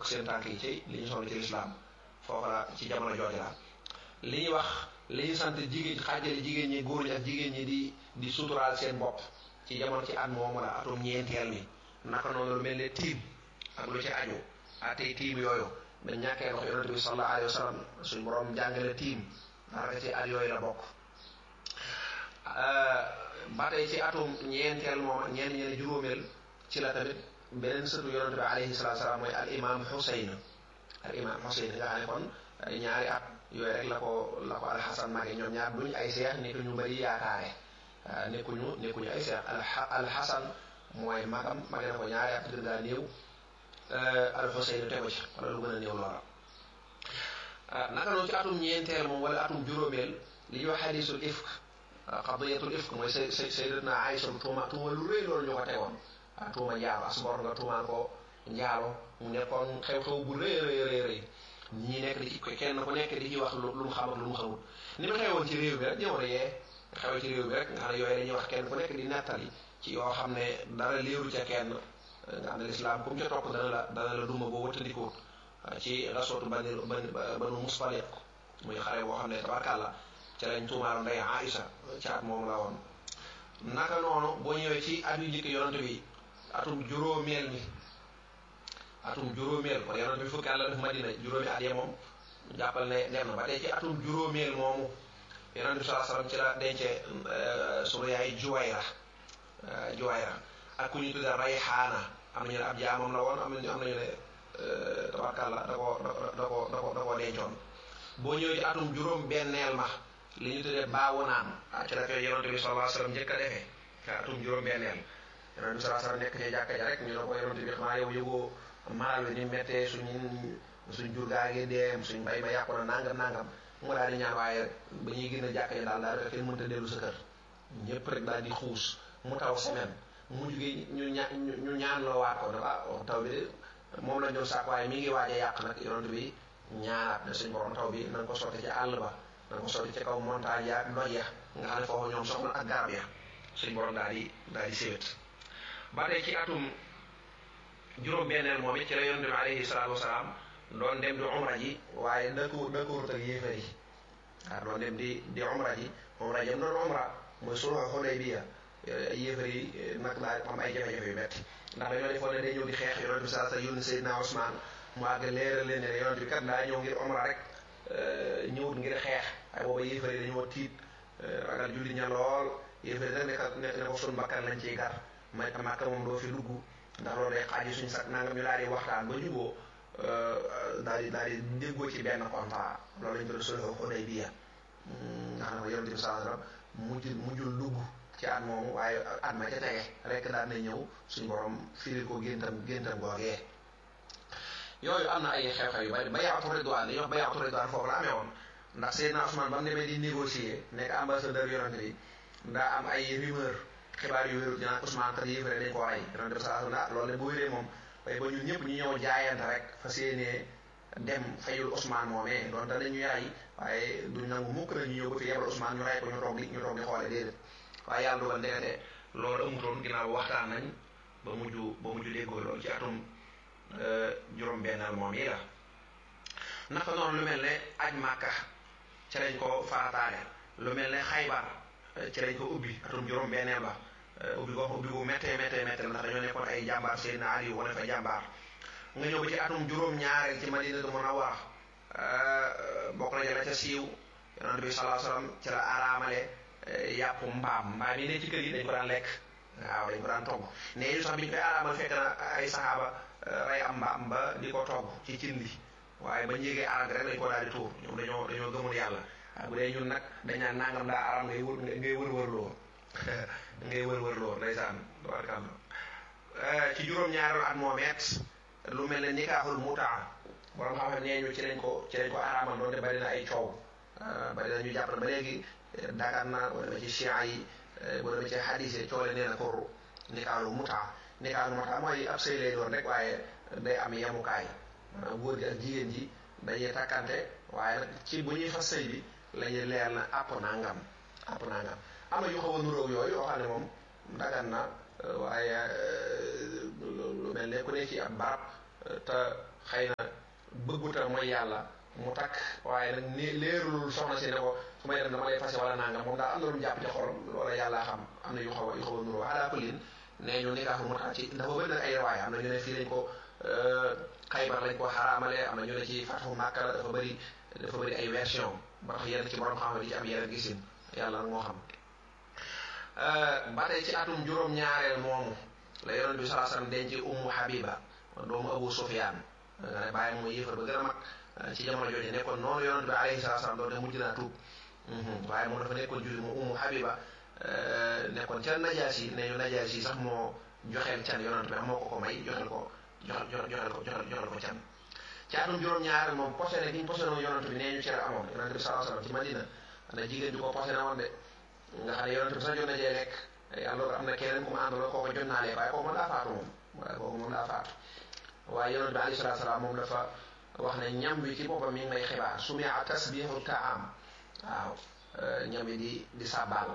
seen tànk yi ci li ñu sonn ci lislaam foofu la ci jamono jooju la li ñuy wax li ñu sant jigéen xaajale jigéen ñi góor ñi ak jigéen ñi di di suturaal seen bopp ci jamono ci at moomu la atum ñeenteel mi naka noonu lu mel ne tiim ak lu ci aju atey tiim yooyu dañ ñàkkee ndox yonente bi sallallahu alayhi wa sallam suñ borom jàngale tiim dara ci at yooyu la bokk ba tey ci atum ñeenteel moom ñeen ñeen juróomeel ci la tamit beneen sëtu yonente bi alayhi salatu salaam mooy al imam Xuseyn al imam Xuseyn nga xam ne kon ñaari at yooyu rek la ko la ko alxasan mage ñoom ñaar duñ ay seex nekk ñu bëri yaakaare nekkuñu nekkuñu ay seex alxasan mooy magam mage na ko ñaari at gën gaa néew alxuseyn tegu ci wala lu gën a néew loola naka noonu ci atum ñeenteel moom wala atum juróomeel li ñuy wax xadisul ifk qadiyatul ifk mooy say say sayyidatna Aïcha tuuma tuuma lu rëy loolu ñu ko tegoon ah tuuma njaalo asgor nga tuumaan ko njaalo mu nekkoon xew-xew bu rëy rëy rëy rëy ñi nekk di ci kenn ku nekk di ci wax lu mu xam ak lu mu xamul ni ma xewoon ci réew bi rek jamono yee xewee ci réew bi rek nga xam ne yooyu dañuy wax kenn ku nekk di nettali ci yoo xam ne dara léeru ca kenn nga xam ne lislaam comme ca topp dana la dana la duma boo wëttandikuwut ci rasootu bani banu muspaliq muy xare boo xam ne tabarkàlla ca lañ tuumaal ndey Aïsa ci at moom la woon naka noonu boo ñëwee ci at yu njëkk yonante bi atum juróomeel mi atum juróomeel kon yonante bi fukki at la def Madina juróomi at ya moom jàppal ne dem na ba tey ci atum juróomeel moomu yonante bi sallallahu alayhi wasallam ci la dencee sunu yaay Juwayra Juwayra ak ku ñu tuddee Rayhaana am nañu ne ab jaamam la woon am nañu am nañu ne tabarkàlla da koo da koo da koo da koo dencoon boo ñëwee ci atum juróom benneel ma li ñu tuddee baawu naan ci la koy yonante bi sallallahu alayhi wasallam njëkk a defee atum juróom benneel yonante bi sallallahu alayhi wasallam nekk ci jàkka ja rek ñu ne ko yonante bi xanaa yow yëgoo maal wi ni mettee suñ suñ jur gaa ngi deem suñ mbay ma yàqu na nangam nangam mu daal di ñaan waaye ba ñuy gën a jàkka ja daal daal kenn mënta dellu sa kër ñëpp rek daal di xuus mu taw semaine mu jugee ñu ña ñu ñaan loo waat ko ne ah taw bi de moom lañ doon sàkk waaye mi ngi waaj a yàq nag yonante bi ñaanaat ne suñ borom taw bi na nga ko sotti ci àll ba na nga ko sotti ci kaw montagne ya doj ya nga xam ne foofu ñoom soxla ak garab ya suñ borom daal di daal di séwét ba tey ci atum juróom-benneel moom it ci la yonente bi alayhi salaatu wasalaam doon dem di umra ji waaye dëkku dëkkuwut ak yéefar yi waaw doon dem di di umra ji umra jëm doon umra mooy sulhu Hudaybiya yéefar yi nag daal am ay jafe-jafe yu metti ndax dañoo defoon ne day ñëw di xeex yonente bi saa sa yónni Seydina Ousmane mu àgg leeral leen ne yonente bi kat daa ñëw ngir umra rek ñëwut ngir xeex waaye booba yéefar yi dañoo tiit ragal julli ña lool yéefar yi nag nekk ne ko sun bakkan lañ ciy gar may Makka moom doo fi dugg ndax loolu day xaaji suñu sax nangam ñu daal di waxtaan ba juboo daal di daal di déggoo ci benn contrat loolu lañ ko doon sulhu Hudaybiya nga xam ne yonente bi sallallahu alayhi wasallam mujj mujjul dugg ci at moomu waaye at ma ca tege rek daan na ñëw suñu borom firi ko géntam géntam googee yooyu am na ay xew-xew yu bari bayaatu ridwaan li ñuy wax bayaatu ridwaan foofu la amee woon ndax Seydina Ousmane ba mu demee di négocier nekk ambassadeur yonente bi ndaa am ay rumeur xibaar yu wérul dinaa Ousmane kat yéefare dañ ko rey yonente bi sallallahu alayhi wasallam loolu ne bu wéree moom waaye ba ñun ñëpp ñu ñëw jaayante rek fa séenee dem fayul Ousmane moomee doon te dañu yaay waaye duñ nangu mukk na ñu ñëw ba fi yebal Ousmane ñu rey ko ñu toog di ñu toog di xoole déedéet waaye yàlla dogal ndekete loolu amutoon ginnaaw waxtaan nañ ba mujj ba mujj déggoo loolu ci atum juróom-bennal moom yi la naka noonu lu mel ne aj màkka ci lañ ko farataale lu mel ne xaybar ci lañ ko ubbi atum juróom-benneel ba ubbi ko ubbi bu méttee méttee méttee ndax dañoo nekkoon ay jàmbaar Seydina Ali wane fa jàmbaar nga ñëw ba ci atum juróom-ñaareel ci Madinatu Munawwara bokk na jëla ca siiw yonent bi sallallahu alayhi wasallam ci la araamale yàpp mbaam mbaam yi ne ci kër yi dañ ko daan lekk waaw dañ ko daan togg ne yu sax bi ñu koy araamal fekk na ay saxaaba rey am mbaam ba di ko togg ci cin li waaye ba njégee arab rek lañ ko daal di tuur ñoom dañoo dañoo gëmul yàlla waaye bu dee ñun nag dañ naan nangam daa aram ngay wër ngay wër wër loo ngay wër wër loo ndeysaan tabarkàlla ci juróom-ñaareelu at moomeet lu mel ne nikaaxul mutaa borom xam-xam nee ñu ci lañ ko ci lañ ko araamal doonte bari na ay coow bari na ñu jàpp na ba léegi dagan na boo demee ci chia yi boo demee ci xadis yi coole nee na ko nikaaxul mutaa nikaaxul mutaa mooy ab sëy lay doon rek waaye day am yemukaay maanaam góor gi ak jigéen ji dañuy takkante waaye nag ci bu ñuy fas sëy bi la ñuy leer na àpp nangam àpp nangam am na yu xaw a nuróog yooyu yoo xam ne moom dagan na waaye lu mel ne ku ne ci ab barab te xëy na bëgguta mooy yàlla mu takk waaye nag ni leerulul soxna si ne ko su may dem dama lay fase wala nangam moom daal am na lu mu jàpp ci xolam loola yàllaa xam am na yu xaw a yu xaw a nuroo ala kullin nee ñu nikaaxul mutaa ci dafa bëri nag ay riwaaya am na ñu ne fii lañ ko xaybar lañ ko xaraamale am na ñu ne ci fatu màkka la dafa bëri dafa bëri ay version ba tax yenn ci borom xam di ci am yeneen gisin yàlla nag moo xam ba tey ci atum juróom-ñaareel moomu la yonent bi salaa sallam denc ummu habiba doomu abu sufyaan nga ne bàyyi mooy yéefar ba gën a mag ci jamono jooju nekkoon noonu yonent bi alayhi salaa sallam doon te mujj naa tuub waaye moom dafa nekkoon julli mu ummu habiba nekkoon ca najaas yi ne ñu najaas yi sax moo joxeel can yonent bi moo ko ko may joxel ko joxel joxel ko joxel joxel ko can ci atum juróom-ñaareel moom posene gi ñu posene woon yonent bi nee ñu ci la amoon yonent bi salaa sallam ci madina ana jigéen ju ko posene woon de nga xam ne yonent bi sax jot na jee lekk yàlla am na keneen ku ma àndaloo kooku jot naa lekk waaye kooku moom daa faatu moom waaye kooku moom daa faatu waaye yonent bi alayhi salaatu salaam moom dafa wax ne ñam bi ci boppam mi ngi may xibaar su mia tasbihu taam waaw ñam bi di di sàbbaal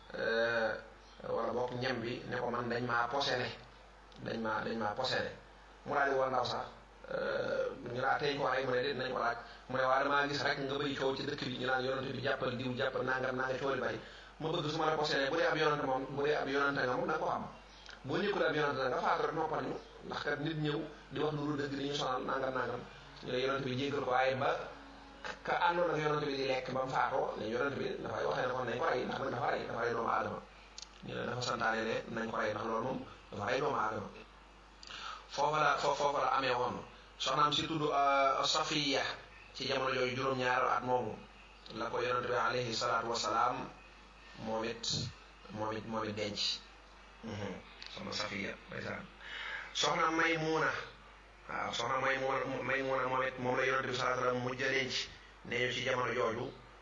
wala boog ñam bi ne ko man dañ maa posene dañ maa dañ maa posene mu daal di woo ndaw sax ñu laa tey ko rey mu ne déet nañ ko laaj mu ne waa damaa gis rek nga bëri coow ci dëkk bi ñu naan yonent bi jàppal diw jàppal nangam naa nga coow li bari ma bëgg su ma la posene bu dee ab yonante moom bu dee ab yonante nga moom na ko xam boo nekkul ab yonante nga faatu rek noppal ñu ndax kat nit ñëw di wax lu dul dëgg di ñu sonal nangam nangam ñu ne yonante bi jéggal ko waaye ba ka àndoon ak yonante bi di lekk ba mu faatoo ne yonante bi dafay waxee ne kon nañ ko rey ndax nag dafa rey dafa rey doomu aadama ñu ne dafa santaane ne nañ ko rey ndax loolu moom dafa rey doomu aadama foofa la foofa la amee woon soxnaam si tudd Safiya ci jamono jooju juróom-ñaar at moomu la ko yonante bi alayhi salaatu wasalaam moom it moom it moom it denc soxna Safiya ndeysaan soxna Maymuna waaw soxna Maymuna Maymuna moom it moom la yonent bi sallallahu alayhi wasallam mujj a denc nee ñu ci jamono jooju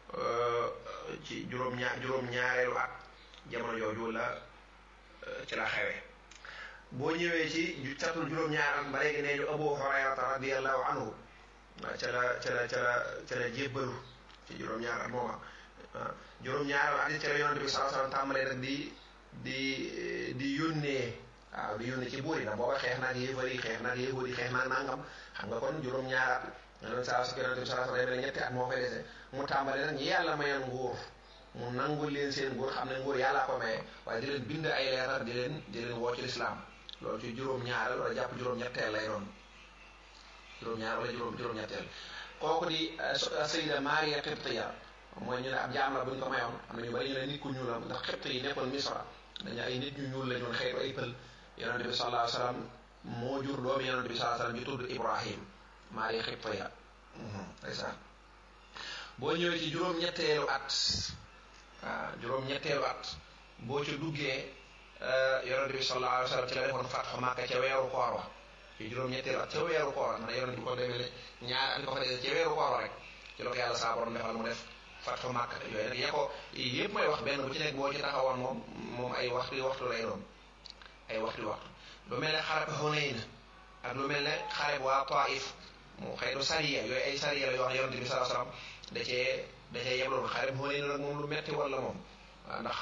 ci juróom-ñaar juróom-ñaareelu at jamono jooju la ci la xewe boo ñëwee ci catul juróom-ñaar at ba léegi nee ñu Abu Hurayrata radiyallahu anhu ca la ca la ca la ca la jébbalu ci juróom-ñaar at mooma juróom-ñaareelu at ci la yonent bi sallallahu alayhi wasallam tàmbalee nag di di di yónnee waaw di yónnee ci buur yi nag booba xeex naag yéefar yi xeex naag yéefar yi xeex naag nangam xam nga kon juróom-ñaar at yonent saa su yonent bi sallallahu alayhi wasallam ñetti at moo fay dese mu tàmbale nag ñi yàlla mayoon nguur mu nangul leen seen nguur xam ne nguur yàllaa ko maye waaye di leen bind ay leetar di leen di leen woo ci lislaam loolu ci juróom-ñaareel wala jàpp juróom-ñetteel lay doon juróom-ñaar wala juróom juróom-ñetteel kooku di Sayida Maria Qibtiya mooy ñu ne ab jaam la bu ñu ko mayoon am na ñu bari ñu ne nit ku ñuul la ndax xibt yi nekkoon Misra dañu ay nit ñu ñuul la ñoon xeetu ay pël yonente bi sallallahu alayhi wasallam moo jur doomu yonente bi sallallahu alayhi wasallam ñu tudd Ibrahim Maria Qibtiya ndeysaan boo ñëwee ci juróom-ñetteelu at waaw juróom-ñetteelu at boo ci duggee yonente bi sallallahu alayhi wasallam ci la defoon fatxu Màkka ca weeru koor wa ci juróom-ñetteelu at ca weeru koor man yonente bi ko demee ñaar at ko fa dee ca weeru koor rek ci la ko yàlla saa borom defal mu def fatxu Màkka yooyu nag yee ko yëpp may wax benn bu ci nekk boo ci taxawoon moom moom ay waxtu waxtu lay doon ay waxtu waxtu lu mel ne xareb Hunayn ak lu mel ne xareb waa Taif mu xëytu sariya yooyu ay sariya la yoo xam yonente bi sallallahu alayhi wasallam da cee da cee yebloon xareb Hunayn nag moom lu metti wala moom waaw ndax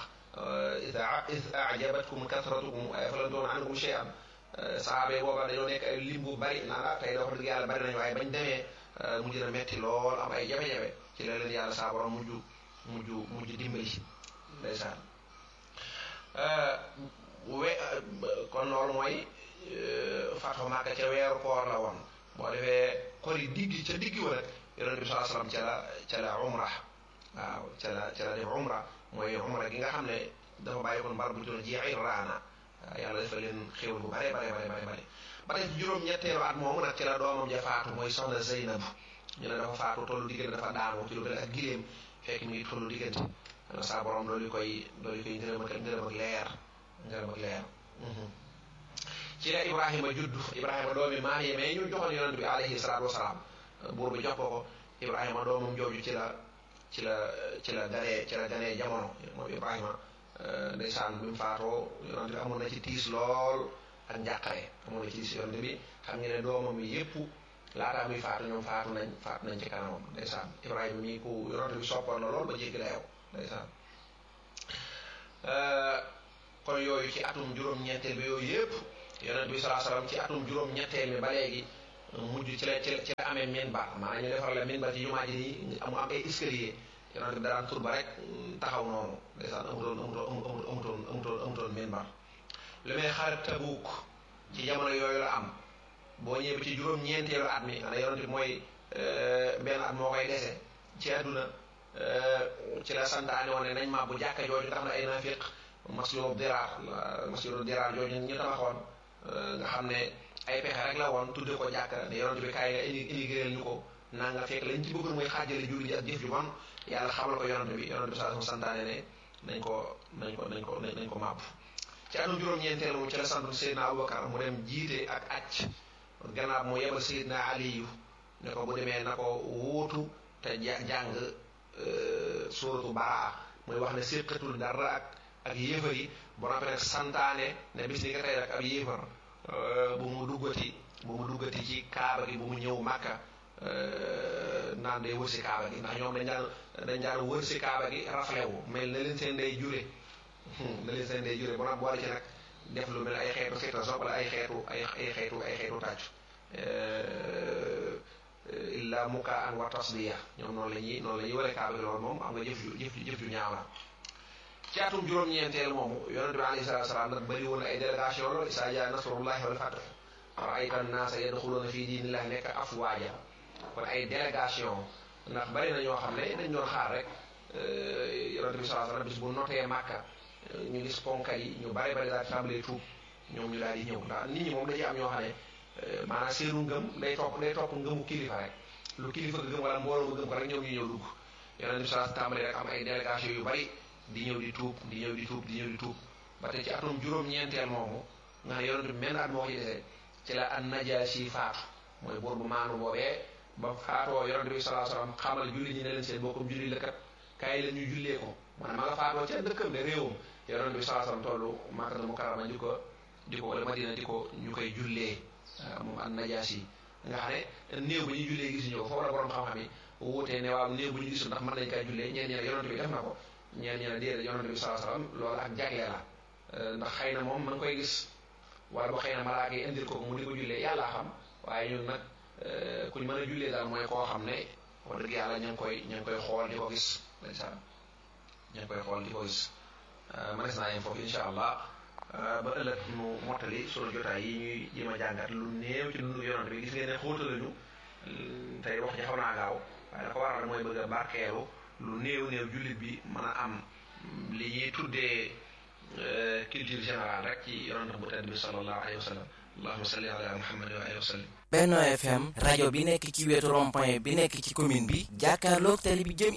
is ajabatkum kasratukum falan tughni ankum shay'an sahaaba booba dañoo nekk ay lim bu bari naan ah tey da wax dëgg yàlla bari nañu waaye bañ demee mujj na metti lool am ay jafe-jafe ci la leen yàlla saa borom mujj mujj mujj dimbali ndeysaan we kon loolu mooy Fathu Makka ca weeru koor la woon boo defee kori diggi ca diggi wa nag yonent bi sallallahu alayhi wasallam ca la ca la umra waaw ca la ca la def umra mooy umra gi nga xam ne dafa bàyyi kon mbar bu tudd Ji'irraana yàlla dafa leen xéwal bu bare bare bare bare bare ba tey juróom-ñetteelu at moomu nag ci la doomam ja faatu mooy soxna Zeynab ñu ne dafa faatu tollu diggante dafa daanu ci lu mel ak gileem fekk mi ngi tollu diggante ana saa borom loolu koy loolu koy ngërëm ak ngërëm ak leer ngërëm ak leer ci la Ibrahima juddu Ibrahima doomi maam yi mais ñu joxoon yonent bi alayhi salaatu wasalaam buur bi jox ko ko Ibrahima doomam jooju ci la ci la ci la ganee ci la ganee jamono moom Ibrahima ndeysaan bi mu faatoo yonent bi amoon na ci tiis lool ak njàqare amoon na ci tiis yonent bi xam nga ne doomam yi yépp laataa muy faatu ñoom faatu nañ faatu nañ ci kanamam ndeysaan Ibrahima mii ku yonent bi soppoon la lool ba jéggi dayoo ndeysaan kon yooyu ci atum juróom-ñetteel bi yooyu yépp yonent bi salaa salaam ci atum juróom-ñetteel mi ba léegi mujj ci la ci la ci la amee minbar maanaam ñu defar la minbar ci jumaa ji nii amu am ay escalier yonent bi daraan tur ba rek taxaw noonu ndeysaan amutoon amutoon amutoon amutoon amutoon minbar lu may xare Tabuuk ci jamono yooyu la am boo ñëwee ci juróom-ñeenteelu at mi xanaa yonent bi mooy benn at moo koy dese ci àdduna ci la santaane woon ne nañ ma bu jàkka jooju nga xam ne ay naafiq masjidu diraar masjidu diraar jooju ñu tabaxoon nga xam ne ay pexe rek la woon tudde ko jàkka ne yonent bi kaay nga intégré ñu ko naa nga fekk lañ ci bëggoon mooy xaajale julli ji ak jëf ju bon yàlla xamal ko yonent bi yonent bi saa santaane ne nañ ko nañ ko nañ ko nañ ko màbb ci atum juróom-ñeenteel moom ci la sant Seydina Aboubacar mu dem jiite ak acc gannaaw mu yebal Seydina Aliyu ne ko bu demee na ko wuutu te jàng suuratu Baraa muy wax ne séqatul dara ak ak yéefar yi bu noppee nag santaane ne bis ni nga tey rek ab yéefar bu mu duggati bu mu duggati ci kaaba gi bu mu ñëw màkka naan day wër si kaaba gi ndax ñoom dañ daan dañ daan wër si kaaba gi raflewu mel na leen seen day jure na leen seen day jure bu nag boole ci nag def lu mel ay xeetu xeetu sopp wala ay xeetu ay ay xeetu ay xeetu tàccu illa muka an wa tasdiya ñoom noonu la ñuy noonu la ñuy wëree kaaba gi loolu moom am nga jëf ju jëf jëf ju ñaaw la ci atum juróom-ñeenteel moomu yonente bi alayhi salatu salaam nag bëri woon ay délégation loolu isaa jaa nasrullahi wal fath raayta annaasa yadxuluuna fii diinillahi nekk afwaaja kon ay délégation ndax bari na ñoo xam ne dañ doon xaar rek yonente bi salaa salaam bis bu notee màkka ñu gis ponkal yi ñu bari bari daal di tàmbalee tuub ñoom ñu daal di ñëw ndax nit ñi moom da ci am ñoo xam ne maanaam seenu ngëm day topp day topp ngëmu kilifa rek lu kilifa ga gëm wala mbooloo nga gëm ko rek ñoom ñu ñëw dugg yonente bi salaa tàmbalee rek am ay délégation yu bari di ñëw di tuub di ñëw di tuub di ñëw di tuub ba tey ci atum juróom-ñeenteel moomu nga xam yonente bi menn at moo ko ci desee ci la an najaasi faatu mooy buur bu maanu boobee ba faatoo yonente bi salaa salaam xamal julli ñi ne leen seen bokkum julli la kat kaay la ñu jullee ko maanaam ma nga faatoo ca dëkkam de réewam yonente bi salaa salaam tollu Makkatal Mukarrama di ko di ko wala Madina di ko ñu koy jullee moom an najaasi nga xam ne néew ba ñuy jullee gisuñu ko foofu la borom xam-xam yi wuutee ne waaw néew bu ñu gisul ndax mën nañ kaa jullee ñeen ñi ne yonente bi def na ko ñeen ñi ne déedéet yonente bi salaa salaam loolu ak jagle la ndax xëy na moom ma ngi koy gis wala boo xëy na malaaka yi indil ko mu di ko jullee yàllaa xam waaye ñun nag kuñ mën a jullee daal mooy koo xam ne wax dëgg yàlla ña ngi koy ña ngi koy xool di ko gis ndeysaan ña ngi koy xool di ko gis manes naa yem foofu incha allah ba ëllëg nu mottali sunu jotaay yi ñuy jéem a jàngat lu néew ci dundu yonante bi gis ngeen ne xóotalañu tey wax ji xaw naa gaaw waaye la ko waral mooy bëgg a barkeelu lu néew néew jullit bi mën a am li ñuy tuddee culture générale rek ci yonante bu tedd bi sallallahu alayhi wa sallam allahumma salli ala muhammad wa alihi wa sallam Benno FM rajo bi nekk ci wetu rond-point bi nekk ci commune bi jàkkaarloog télé bi jëm